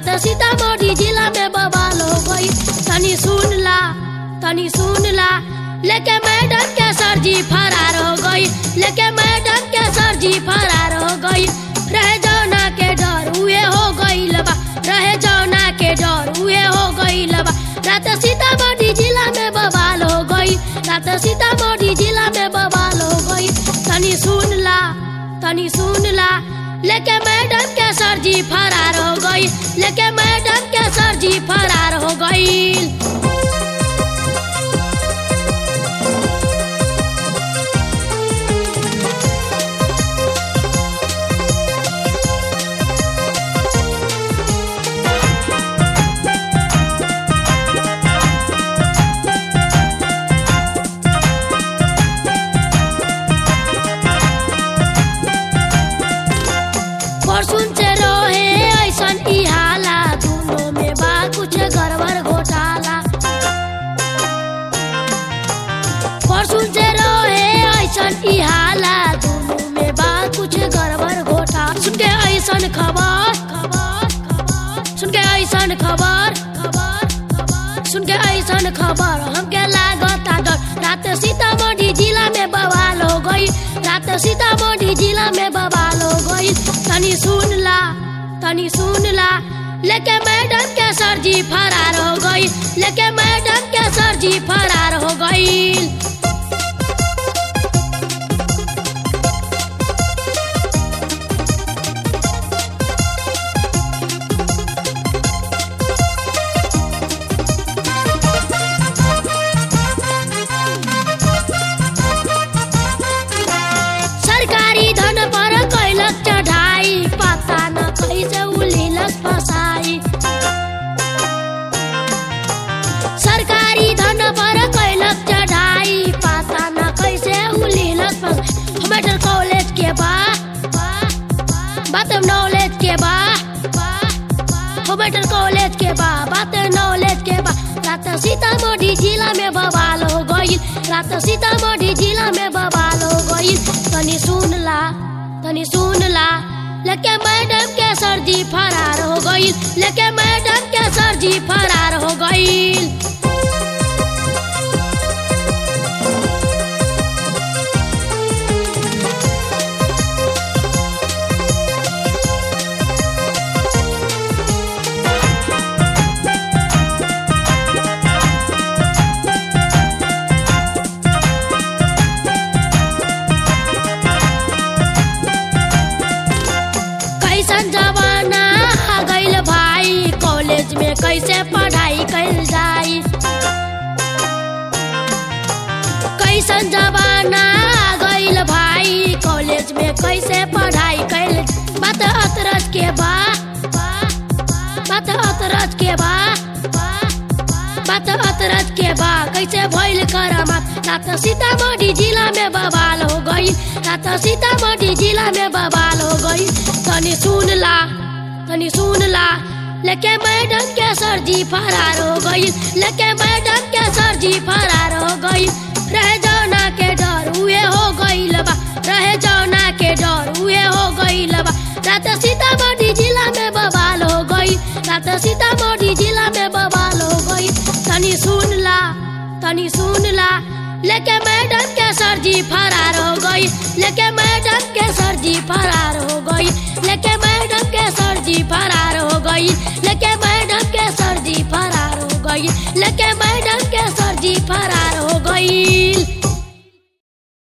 रात सीतामढ़ी जिला में बवाल हो गई तनी सुन ला तनी सुन ला लेके मैडम के सरजी फरार हो गई लेके मैडम के सरजी फरार हो गई रहे जौना के डर उहे हो गई बा रहे जौना के डर उहे हो गई बा रात सीतामढ़ी जिला में बवाल हो गई रात सीतामढ़ी जिला में बवाल हो गई तनी सुन ला तनी सुन ला लेके मैडम के सरजी फरार हो गई लेके मैडम के सरजी फरार हो गई परसुन से रहे ऐसन ई हाला दोनों में बा कुछ गड़बड़ घोटाला परसुन से रहे ऐसन ई हाला दोनों में बा कुछ गड़बड़ घोटाला सुन के ऐसन खबर खबर खबर सुन के ऐसन खबर खबर खबर सुन के ऐसन खबर हमके लागता डर रात सीतामढ़ी जिला में बवाल हो गई रात सीतामढ़ी जिला में बवाल हो गई तनी सुन ला तनी सुन ला लेके मैडम के सरजी फरार हो गई लेके मैडम के सरजी फरार हो गई सरकारी धन पर कैलक चढ़ाई पता न कैसे उलिलक फसाई सरकारी धन पर कैलक चढ़ाई पता न कैसे उलिलक फसाई मेडिकल कॉलेज के बा बात नॉलेज के बा मेडिकल कॉलेज के बा बात नॉलेज के बा रात सीतामढ़ी जिला में बवाल हो गई रात सीतामढ़ी जिला में बवाल हो गई तनी सुन ला तनी सुन ला लेके मैडम के सरजी फरार हो गई लेके मैडम के सरजी फरार हो गई कैसन जमाना आ गइल भाई कॉलेज में कैसे पढ़ाई कैल जाई कैसन जमाना आ गइल भाई कॉलेज में कैसे पढ़ाई कैल बात अतरज के बा बात अतरज के बा बात अतरज के बा कैसे भइल करामात रात सीतामढ़ी जिला में बवाल हो गई रात सीतामढ़ी जिला में बवाल हो गई तनी सुन ला तनी सुन ला लेके मैडम के सरजी फरार हो गई लेके मैडम के सरजी फरार हो गई रहे जौना के डर उहे हो गई बा रहे जौना के डर उहे हो गई बा रात सीतामढ़ी जिला में बवाल हो गई रात सीतामढ़ी जिला में बवाल हो गई तनी सुन ला तनी सुन ला लेके मैडम के सरजी फरार हो गई लेके मैडम के सरजी फरार हो गई लेके मैडम के सरजी फरार हो गई लेके मैडम के सरजी फरार हो गई लेके मैडम के सरजी फरार